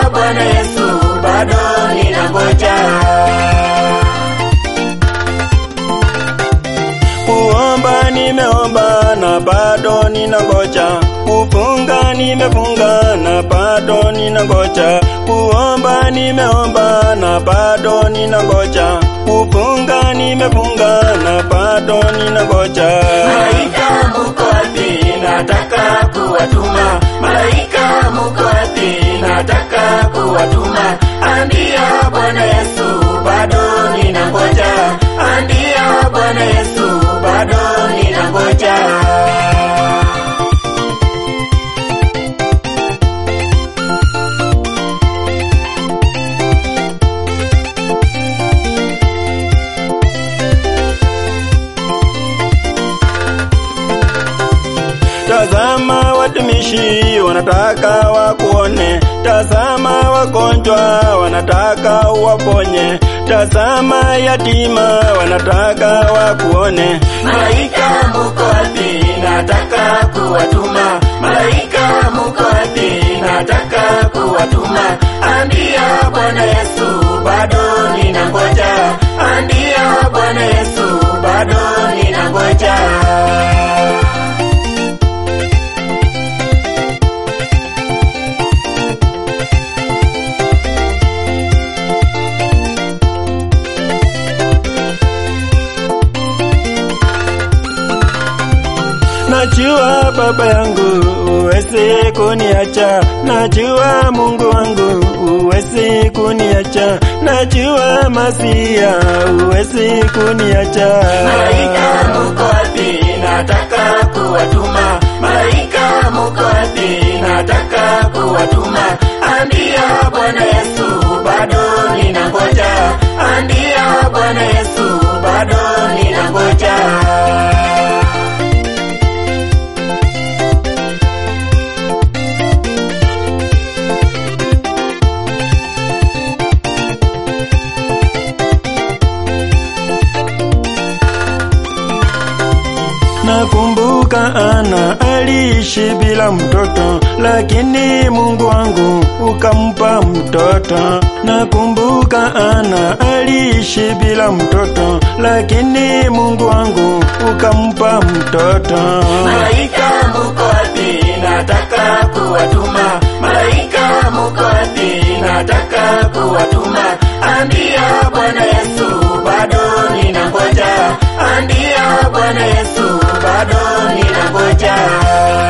Bwana Yesu, bado ninangoja. Kuomba nimeomba na bado ninangoja. Kufunga nimefunga na bado ninangoja. Kuomba nimeomba na bado ninangoja. Kufunga nimefunga na bado ninangoja. Malaika muko wapi? Nataka kuwatuma. Malaika muko wapi? Nataka kuwatuma. Ambia Bwana Yesu, bado ninangoja. Ambia Bwana Yesu, bado ninangoja. Tazama watumishi wanataka wakuone, tazama wagonjwa wanataka uwaponye, tazama yatima wanataka wakuone. Malaika muko wapi? Nataka kuwatuma. Malaika muko wapi? Nataka kuwatuma. Ambia Bwana Yesu, bado ninangoja. Ambia Bwana Yesu, bado ninangoja. Najua baba yangu uwezi kuniacha, najua Mungu wangu uwezi kuniacha, najua Masia uwezi kuniacha. Malaika muko wapi? Nataka kuwatuma. Malaika muko wapi? Nataka kuwatuma. Ambia Bwana Yesu, bado ninangoja. Ambia Bwana Yesu, bado ninangoja. Nakumbuka Ana aliishi bila mtoto, lakini Mungu wangu ukampa mtoto. Nakumbuka Ana aliishi bila mtoto, lakini Mungu wangu ukampa mtoto. Malaika muko wapi? Nataka kuwatuma. Malaika muko wapi? Nataka kuwatuma. Ambia Bwana Yesu, bado ninangoja. Ambia Bwana Yesu, bado ninangoja.